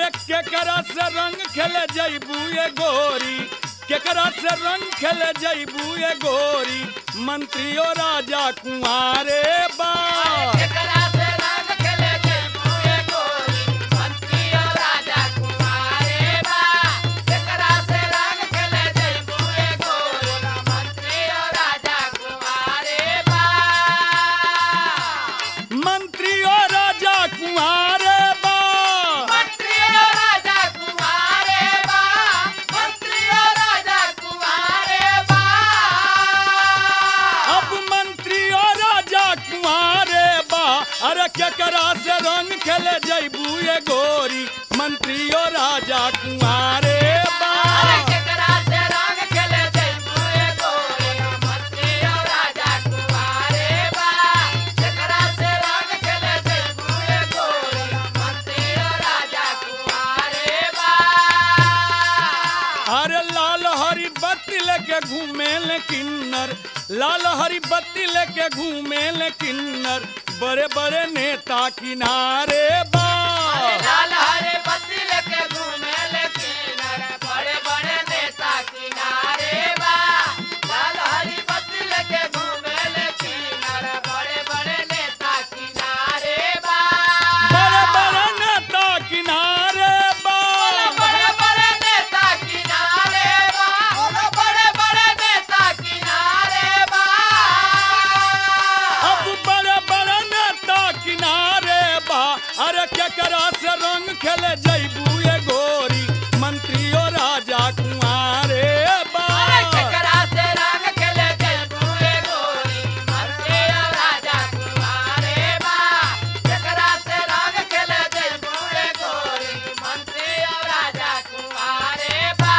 अरे केकरा से रंग खेले जैबू ये गोरी केकरा से रंग खेले जैबू ये गोरी मंत्रियो राजा कुंवारे बा केकरा से रंग खेले जयबू ये गोरी मंत्री और राजा कुमारे बा केकरा से रंग खेले जयबू ये गोरी मंत्री और राजा कुमारे बा मंत्रियो राजा कुंवारे बा मंत्री और राजा कुमारे बा मंत्री और राजा कुमारे बा अब मंत्रियो राजा कुंवारे बा अरे केकरा से रंग खेले जैबू ये गोरी मंत्रियो राजा कुंवारे बा अरे केकरा से रंग खेले जयबू ये गोरी मंत्री और राजा कुमारे बा केकरा से रंग खेले जयबू ये गोरी मंत्री और राजा कुमारे बा अरे लाल हरी बत्ती लेके घूमे ले किन्नर लाल हरी बत्ती लेके घूमे ले किन्नर बड़े बड़े नेता किनारे बा लाल हरे बत्ती लेके घूमे लेकिन बड़े बड़े नेता किनारे बा लाल हरी बत्ती लेके घूमे लेकिन बड़े बड़े नेता किनारे बा बड़े बड़े नेता किनारे बा बड़े बड़े नेता किनारे बा बड़े बड़े नेता किनारे बा अब बड़े बड़े नेता किनारे बा अरे केकरा से रंग खेले जैबू ये गोरी मंत्रियो राजा कुंवारे बा अरे केकरा से रंग खेले जयबू ये गोरी मंत्री और राजा कुमारे बा केकरा से रंग खेले जयबू ये गोरी मंत्री और राजा कुमारे बा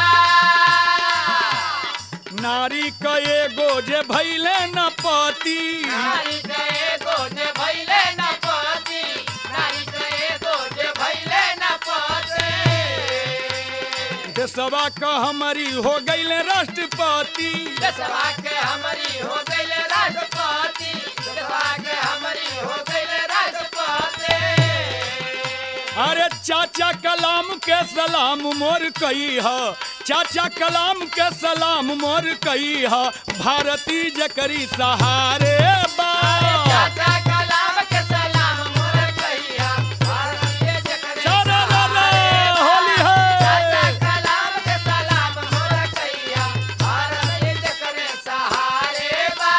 नारी का एगो जे भैले न पति नारी गए गोजे भैले न पति नारी गए गोजे भैले न पति देशवा का हमारी हो गईले राष्ट्रपति देशवा के हमारी हो गईल राष्ट्रपति देशवा के हमारी हो गईल राष्ट्रपति अरे चाचा कलाम के सलाम मोर कही है चाचा कलाम के सलाम मोर कही है भारती जकरी सहारे बा चाचा कलाम के सलाम मोर कहिया भारतीय जकरे सारा रा रा, सहारे बा। होली है। चाचा कलाम के सलाम मोर कहिया भारतीय जकरे सहारे बा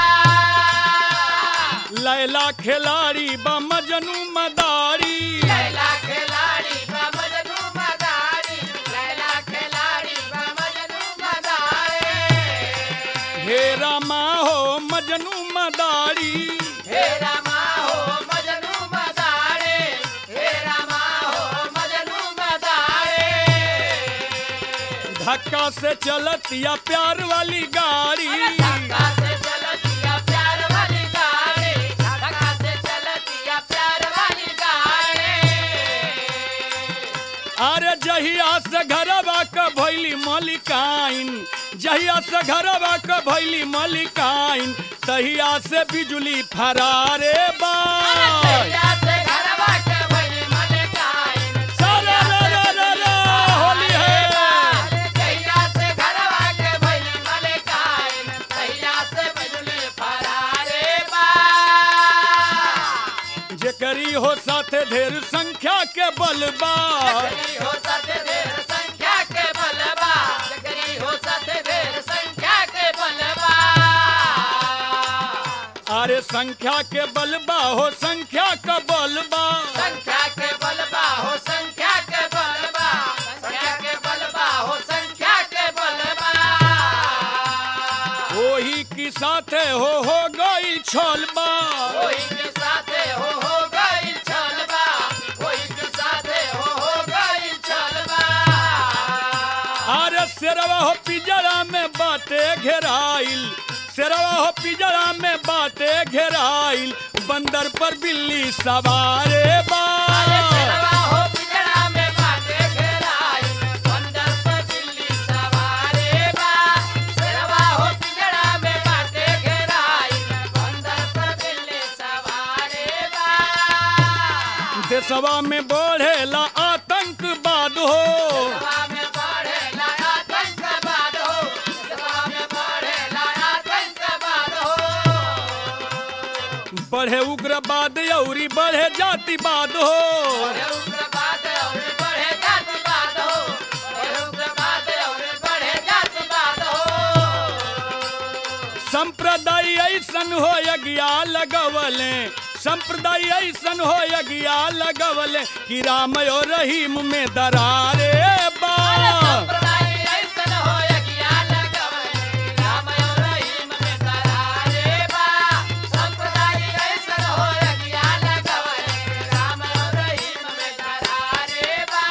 लैला खिलाड़ी बा मजनू मदारी लैला खिलाड़ी बा मजनू मदारी लैला खिलाड़ी बा मजनू मदारी हे रामा हो मजनू मदारी हे रामा हो मजनू मदारे हे रामा हो मजनू मदारे धक्का से चलत या प्यार वाली गाड़ी धक्का से चलतिया प्यार वाली गाड़ी धक्का से चलतिया प्यार वाली गाड़ी अरे जहिया से घरवा का भैली मलिकाइन जहिया से घरवा का भैली मलिकाइन तहिया से बिजली फरारे बा तैया से घरवा के भइली मलिकाइन सारा रा रा रा रा, होली है तैया से घरवा के भइली मलिकाइन तैया से बिजली फरारे बा जेकरी हो साथे ढेर संख्या के बलबा जकरी हो सत ढेर संख्या के बलबा जकरी हो सत ढेर संख्या के बलबा अरे संख्या के बलबा हो संख्या का बलबा संख्या के बलबा हो संख्या के बलबा संख्या के बलबा हो संख्या के बलबा वही की साथे हो हो गई छोलबा कोई के साथे हो हो गई छलबा कोई के साथे हो हो गई छलबा अरे शेरवा हो पिजरा में बाटे घेराइल शेरवा हो पिजरा में बाटे घेराइल बंदर पर बिल्ली सवारे बा अरे शेरवा हो पिंजरा में बाटे घेराई बंदर पर बिल्ली सवारे बा शेरवा हो पिंजरा में बाटे घेराई बंदर पर बिल्ली सवारे बा देशवा में बढ़ेला आतंक आतंकवाद हो सभा में बढ़ेला आतंकवाद हो सभा में बढ़ेला आतंकवाद हो बढ़े उग्रवाद औरी बढ़े जातिवाद हो बढ़े उग्रवाद और बढ़े जातिवाद हो बढ़े उग्रवाद और बढ़े जातिवाद हो संप्रदाय ऐसन हो यज्ञा लगवले संप्रदाय ऐसन हो यज्ञा लगवले कि राम और रहीम में दरारे बा संप्रदाय ऐसन हो यज्ञा लगवले राम और रहीम में दरारे बा संप्रदाय ऐसन हो यज्ञा लगवले राम और रहीम में दरारे बा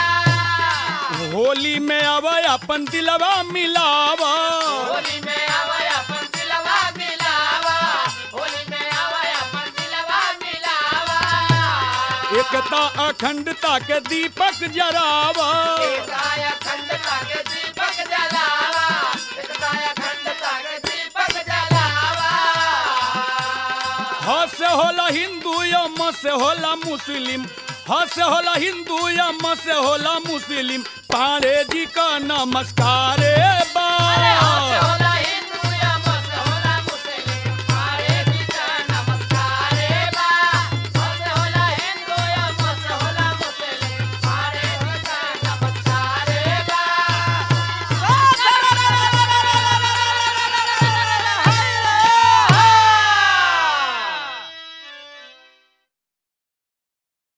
होली में अब अपन दिलवा मिलावा होली में आवे अपन दिलवा मिलावा होली में आवे अपन दिलवा मिलावा एकता अखंडता के दीपक जरावा एकताय अखंडता के दीपक जलावा एकताय अखंडता के दीपक जलावा ह से होला हिंदू या म से होला मुस्लिम ह से होला हिंदू या म से होला मुस्लिम पांडे जी का नमस्कार बा अरे हाथ से होला